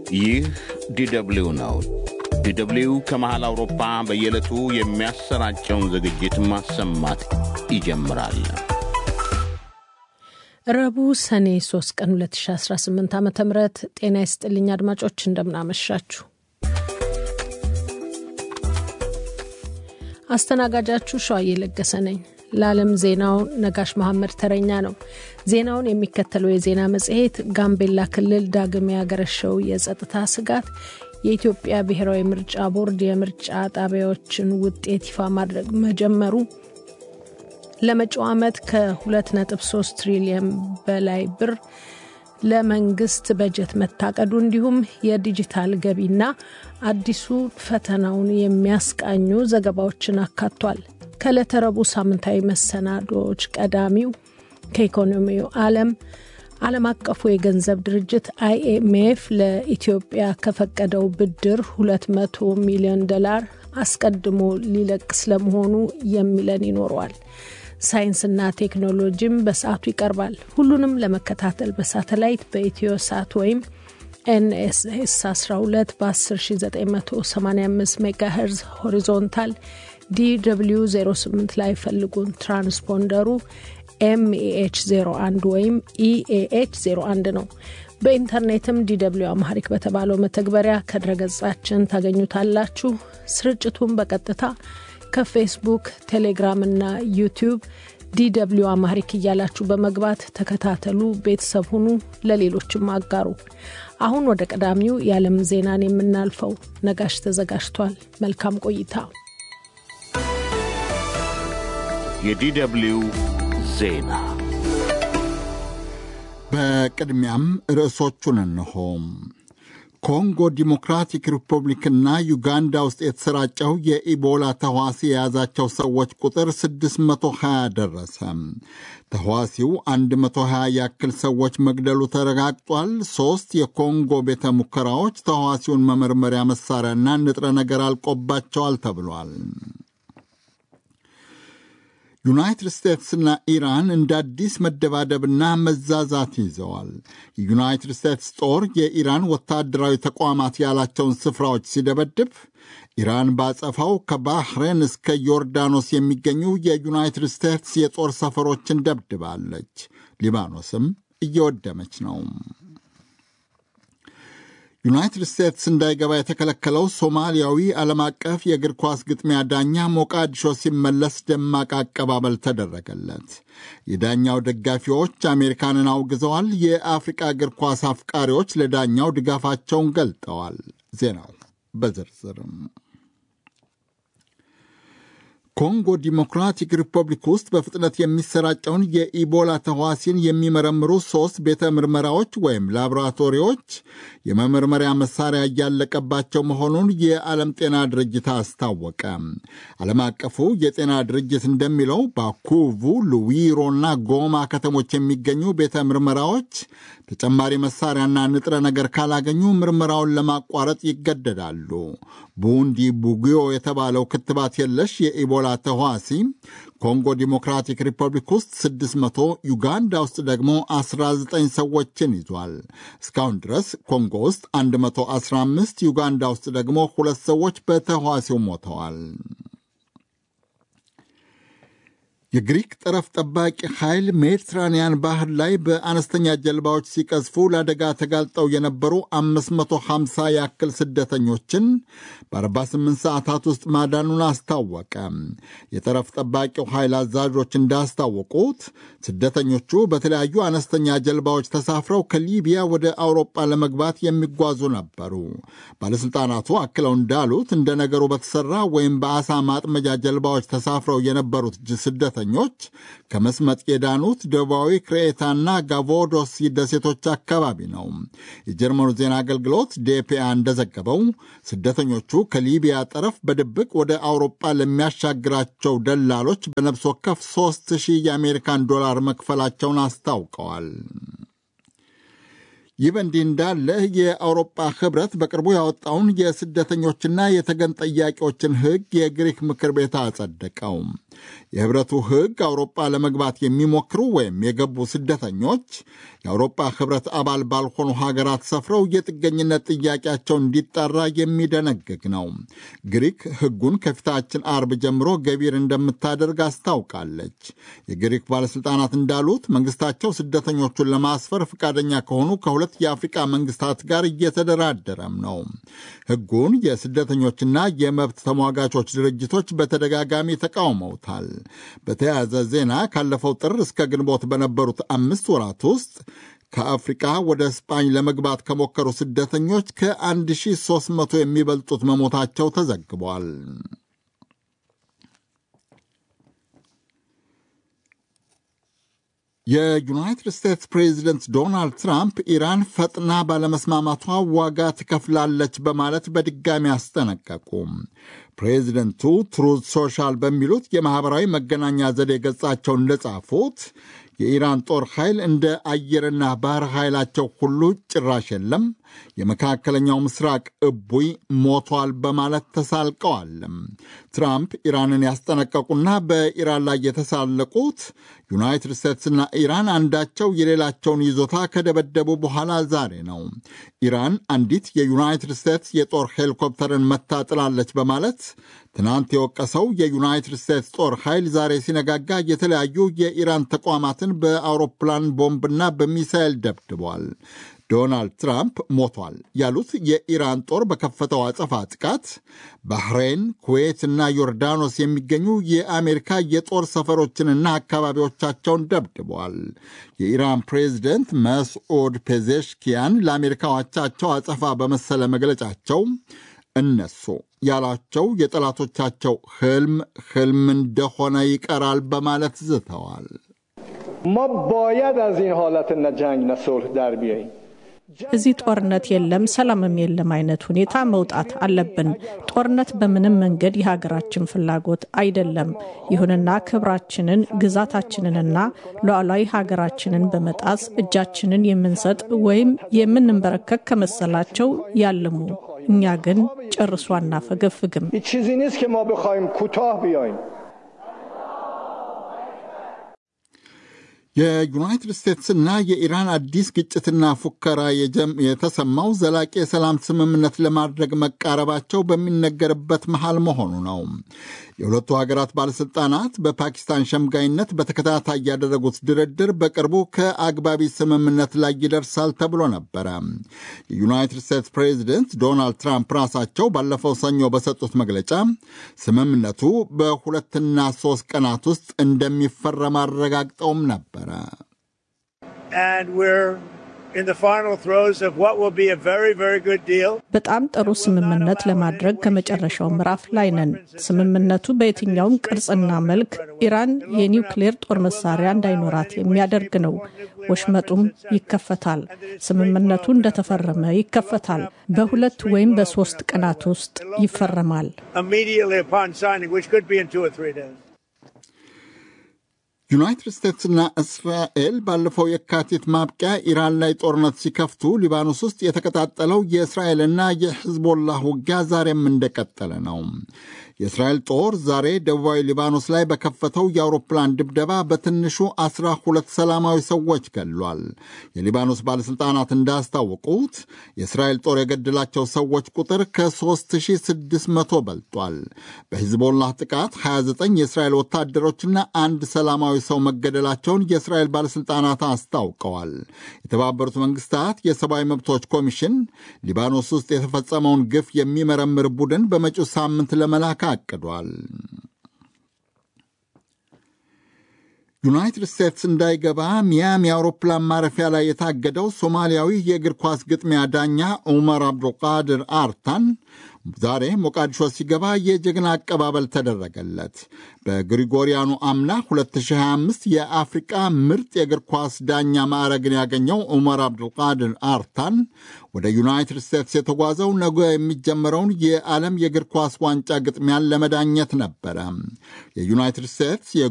ይህ ዲደብሊው ነው። ዲደብሊው ከመሃል አውሮፓ በየዕለቱ የሚያሰራጨውን ዝግጅት ማሰማት ይጀምራል። ረቡዕ ሰኔ 3 ቀን 2018 ዓ ም ጤና ይስጥልኝ አድማጮች፣ እንደምናመሻችሁ። አስተናጋጃችሁ ሸዋዬ ለገሰ ነኝ። ለዓለም ዜናው ነጋሽ መሐመድ ተረኛ ነው። ዜናውን የሚከተለው የዜና መጽሔት ጋምቤላ ክልል ዳግም ያገረሸው የጸጥታ ስጋት፣ የኢትዮጵያ ብሔራዊ ምርጫ ቦርድ የምርጫ ጣቢያዎችን ውጤት ይፋ ማድረግ መጀመሩ፣ ለመጪው ዓመት ከ2.3 ትሪሊየን በላይ ብር ለመንግስት በጀት መታቀዱ እንዲሁም የዲጂታል ገቢና አዲሱ ፈተናውን የሚያስቃኙ ዘገባዎችን አካቷል። ከዕለተ ረቡዕ ሳምንታዊ መሰናዶዎች ቀዳሚው ከኢኮኖሚው ዓለም ዓለም አቀፉ የገንዘብ ድርጅት አይኤምኤፍ ለኢትዮጵያ ከፈቀደው ብድር 200 ሚሊዮን ዶላር አስቀድሞ ሊለቅ ስለመሆኑ የሚለን ይኖረዋል። ሳይንስና ቴክኖሎጂም በሰዓቱ ይቀርባል። ሁሉንም ለመከታተል በሳተላይት በኢትዮ ሳት ወይም ኤንኤስኤስ 12 በ10985 ሜጋሄርዝ ሆሪዞንታል ዲw 08 ላይ ፈልጉን። ትራንስፖንደሩ ኤምኤኤች 01 ወይም ኢኤኤች 01 ነው። በኢንተርኔትም ዲw አማሪክ በተባለው መተግበሪያ ከድረገጻችን ታገኙታላችሁ። ስርጭቱን በቀጥታ ከፌስቡክ፣ ቴሌግራም እና ዩቲዩብ ዲw አማሪክ እያላችሁ በመግባት ተከታተሉ፣ ቤተሰብ ሁኑ፣ ለሌሎችም አጋሩ። አሁን ወደ ቀዳሚው የዓለም ዜናን የምናልፈው ነጋሽ ተዘጋጅቷል። መልካም ቆይታ። የዲደብሊው ዜና በቅድሚያም ርዕሶቹን እንሆ። ኮንጎ ዲሞክራቲክ ሪፐብሊክና ዩጋንዳ ውስጥ የተሰራጨው የኢቦላ ተዋሲ የያዛቸው ሰዎች ቁጥር 620 ደረሰ። ተዋሲው 120 ያክል ሰዎች መግደሉ ተረጋግጧል። ሦስት የኮንጎ ቤተ ሙከራዎች ተዋሲውን መመርመሪያ መሣሪያና ንጥረ ነገር አልቆባቸዋል ተብሏል። ዩናይትድ ስቴትስና ኢራን እንደ አዲስ መደባደብና መዛዛት ይዘዋል። የዩናይትድ ስቴትስ ጦር የኢራን ወታደራዊ ተቋማት ያላቸውን ስፍራዎች ሲደበድብ፣ ኢራን ባጸፋው ከባህሬን እስከ ዮርዳኖስ የሚገኙ የዩናይትድ ስቴትስ የጦር ሰፈሮችን ደብድባለች። ሊባኖስም እየወደመች ነው። ዩናይትድ ስቴትስ እንዳይገባ የተከለከለው ሶማሊያዊ ዓለም አቀፍ የእግር ኳስ ግጥሚያ ዳኛ ሞቃዲሾ ሲመለስ ደማቅ አቀባበል ተደረገለት። የዳኛው ደጋፊዎች አሜሪካንን አውግዘዋል። የአፍሪቃ እግር ኳስ አፍቃሪዎች ለዳኛው ድጋፋቸውን ገልጠዋል። ዜናው በዝርዝርም ኮንጎ ዲሞክራቲክ ሪፐብሊክ ውስጥ በፍጥነት የሚሰራጨውን የኢቦላ ተዋሲን የሚመረምሩ ሦስት ቤተ ምርመራዎች ወይም ላቦራቶሪዎች የመመርመሪያ መሳሪያ እያለቀባቸው መሆኑን የዓለም ጤና ድርጅት አስታወቀ። ዓለም አቀፉ የጤና ድርጅት እንደሚለው ባኩቡ፣ ሉዊሮና ጎማ ከተሞች የሚገኙ ቤተ ምርመራዎች ተጨማሪ መሳሪያና ንጥረ ነገር ካላገኙ ምርመራውን ለማቋረጥ ይገደዳሉ። ቡንዲ ቡጊዮ የተባለው ክትባት የለሽ የኢቦላ ተዋሲ ኮንጎ ዲሞክራቲክ ሪፐብሊክ ውስጥ 600 ዩጋንዳ ውስጥ ደግሞ 19 ሰዎችን ይዟል። እስካሁን ድረስ ኮንጎ ውስጥ 115 ዩጋንዳ ውስጥ ደግሞ ሁለት ሰዎች በተዋሲው ሞተዋል። የግሪክ ጠረፍ ጠባቂ ኃይል ሜዲትራንያን ባህር ላይ በአነስተኛ ጀልባዎች ሲቀዝፉ ለአደጋ ተጋልጠው የነበሩ 550 ያክል ስደተኞችን በ48 ሰዓታት ውስጥ ማዳኑን አስታወቀ። የጠረፍ ጠባቂው ኃይል አዛዦች እንዳስታወቁት ስደተኞቹ በተለያዩ አነስተኛ ጀልባዎች ተሳፍረው ከሊቢያ ወደ አውሮጳ ለመግባት የሚጓዙ ነበሩ። ባለሥልጣናቱ አክለው እንዳሉት እንደ ነገሩ በተሠራ ወይም በአሳ ማጥመጃ ጀልባዎች ተሳፍረው የነበሩት ስደተ ኞች ከመስመጥ የዳኑት ደቡባዊ ክሬታና ጋቮዶስ ደሴቶች አካባቢ ነው። የጀርመኑ ዜና አገልግሎት ዴፒአ እንደዘገበው ስደተኞቹ ከሊቢያ ጠረፍ በድብቅ ወደ አውሮጳ ለሚያሻግራቸው ደላሎች በነፍስ ወከፍ 3000 የአሜሪካን ዶላር መክፈላቸውን አስታውቀዋል። ይህ በእንዲህ እንዳለ የአውሮፓ ህብረት በቅርቡ ያወጣውን የስደተኞችና የተገን ጠያቂዎችን ሕግ የግሪክ ምክር ቤት አጸደቀው። የህብረቱ ሕግ አውሮፓ ለመግባት የሚሞክሩ ወይም የገቡ ስደተኞች የአውሮፓ ህብረት አባል ባልሆኑ ሀገራት ሰፍረው የጥገኝነት ጥያቄያቸው እንዲጣራ የሚደነግግ ነው። ግሪክ ሕጉን ከፊታችን አርብ ጀምሮ ገቢር እንደምታደርግ አስታውቃለች። የግሪክ ባለሥልጣናት እንዳሉት መንግስታቸው ስደተኞቹን ለማስፈር ፈቃደኛ ከሆኑ ከሁለት የአፍሪቃ መንግስታት ጋር እየተደራደረም ነው። ሕጉን የስደተኞችና የመብት ተሟጋቾች ድርጅቶች በተደጋጋሚ ተቃውመውታል። በተያያዘ ዜና ካለፈው ጥር እስከ ግንቦት በነበሩት አምስት ወራት ውስጥ ከአፍሪቃ ወደ ስጳኝ ለመግባት ከሞከሩ ስደተኞች ከ1300 የሚበልጡት መሞታቸው ተዘግቧል። የዩናይትድ ስቴትስ ፕሬዚደንት ዶናልድ ትራምፕ ኢራን ፈጥና ባለመስማማቷ ዋጋ ትከፍላለች በማለት በድጋሚ አስጠነቀቁ። ፕሬዚደንቱ ትሩዝ ሶሻል በሚሉት የማኅበራዊ መገናኛ ዘዴ ገጻቸው እንደጻፉት የኢራን ጦር ኃይል እንደ አየርና ባህር ኃይላቸው ሁሉ ጭራሽ የለም፣ የመካከለኛው ምስራቅ እቡይ ሞቷል በማለት ተሳልቀዋል። ትራምፕ ኢራንን ያስጠነቀቁና በኢራን ላይ የተሳለቁት ዩናይትድ ስቴትስና ኢራን አንዳቸው የሌላቸውን ይዞታ ከደበደቡ በኋላ ዛሬ ነው። ኢራን አንዲት የዩናይትድ ስቴትስ የጦር ሄሊኮፕተርን መታጥላለች በማለት ትናንት የወቀሰው የዩናይትድ ስቴትስ ጦር ኃይል ዛሬ ሲነጋጋ የተለያዩ የኢራን ተቋማትን በአውሮፕላን ቦምብና በሚሳይል ደብድቧል። ዶናልድ ትራምፕ ሞቷል ያሉት የኢራን ጦር በከፈተው አጸፋ ጥቃት ባህሬን፣ ኩዌት እና ዮርዳኖስ የሚገኙ የአሜሪካ የጦር ሰፈሮችንና አካባቢዎቻቸውን ደብድበዋል። የኢራን ፕሬዚደንት መስዑድ ፔዜሽኪያን ለአሜሪካ አቻቸው አጸፋ በመሰለ መግለጫቸው እነሱ ያሏቸው የጠላቶቻቸው ህልም ህልም እንደሆነ ይቀራል በማለት ዝተዋል። ማ ባየድ አዝ ኢን ሀለት ነ ጀንግ ነ ሱልህ ዳር ቢያይም እዚህ ጦርነት የለም ሰላምም የለም አይነት ሁኔታ መውጣት አለብን። ጦርነት በምንም መንገድ የሀገራችን ፍላጎት አይደለም። ይሁንና ክብራችንን፣ ግዛታችንንና ሉዓላዊ ሀገራችንን በመጣስ እጃችንን የምንሰጥ ወይም የምንንበረከክ ከመሰላቸው ያልሙ። እኛ ግን ጨርሶ አናፈገፍግም። ሂ ቺዚ ኒስት ከ ማ በኻይም ኩታህ ቢያይም የዩናይትድ ስቴትስና የኢራን አዲስ ግጭትና ፉከራ የተሰማው ዘላቂ የሰላም ስምምነት ለማድረግ መቃረባቸው በሚነገርበት መሃል መሆኑ ነው። የሁለቱ ሀገራት ባለሥልጣናት በፓኪስታን ሸምጋይነት በተከታታይ ያደረጉት ድርድር በቅርቡ ከአግባቢ ስምምነት ላይ ይደርሳል ተብሎ ነበረ። የዩናይትድ ስቴትስ ፕሬዚደንት ዶናልድ ትራምፕ ራሳቸው ባለፈው ሰኞ በሰጡት መግለጫ ስምምነቱ በሁለትና ሦስት ቀናት ውስጥ እንደሚፈረም አረጋግጠውም ነበረ። በጣም ጥሩ ስምምነት ለማድረግ ከመጨረሻው ምዕራፍ ላይ ነን። ስምምነቱ በየትኛውም ቅርጽና መልክ ኢራን የኒውክሌር ጦር መሳሪያ እንዳይኖራት የሚያደርግ ነው። ወሽመጡም ይከፈታል። ስምምነቱ እንደተፈረመ ይከፈታል። በሁለት ወይም በሶስት ቀናት ውስጥ ይፈረማል። ዩናይትድ ስቴትስና እስራኤል ባለፈው የካቲት ማብቂያ ኢራን ላይ ጦርነት ሲከፍቱ ሊባኖስ ውስጥ የተቀጣጠለው የእስራኤልና የሕዝቦላህ ውጊያ ዛሬም እንደቀጠለ ነው። የእስራኤል ጦር ዛሬ ደቡባዊ ሊባኖስ ላይ በከፈተው የአውሮፕላን ድብደባ በትንሹ አስራ ሁለት ሰላማዊ ሰዎች ገድሏል። የሊባኖስ ባለሥልጣናት እንዳስታወቁት የእስራኤል ጦር የገደላቸው ሰዎች ቁጥር ከ3600 በልጧል። በሂዝቦላህ ጥቃት 29 የእስራኤል ወታደሮችና አንድ ሰላማዊ ሰው መገደላቸውን የእስራኤል ባለሥልጣናት አስታውቀዋል። የተባበሩት መንግስታት የሰብአዊ መብቶች ኮሚሽን ሊባኖስ ውስጥ የተፈጸመውን ግፍ የሚመረምር ቡድን በመጪው ሳምንት ለመላክ አቅዷል። ዩናይትድ ስቴትስ እንዳይገባ ሚያሚ አውሮፕላን ማረፊያ ላይ የታገደው ሶማሊያዊ የእግር ኳስ ግጥሚያ ዳኛ ዑመር አብዱልቃድር አርታን ዛሬ ሞቃዲሾ ሲገባ የጀግና አቀባበል ተደረገለት። በግሪጎሪያኑ አምና 2025 የአፍሪቃ ምርጥ የእግር ኳስ ዳኛ ማዕረግን ያገኘው ዑመር አብዱልቃድር አርታን ወደ ዩናይትድ ስቴትስ የተጓዘው ነገ የሚጀመረውን የዓለም የእግር ኳስ ዋንጫ ግጥሚያን ለመዳኘት ነበረ። የዩናይትድ ስቴትስ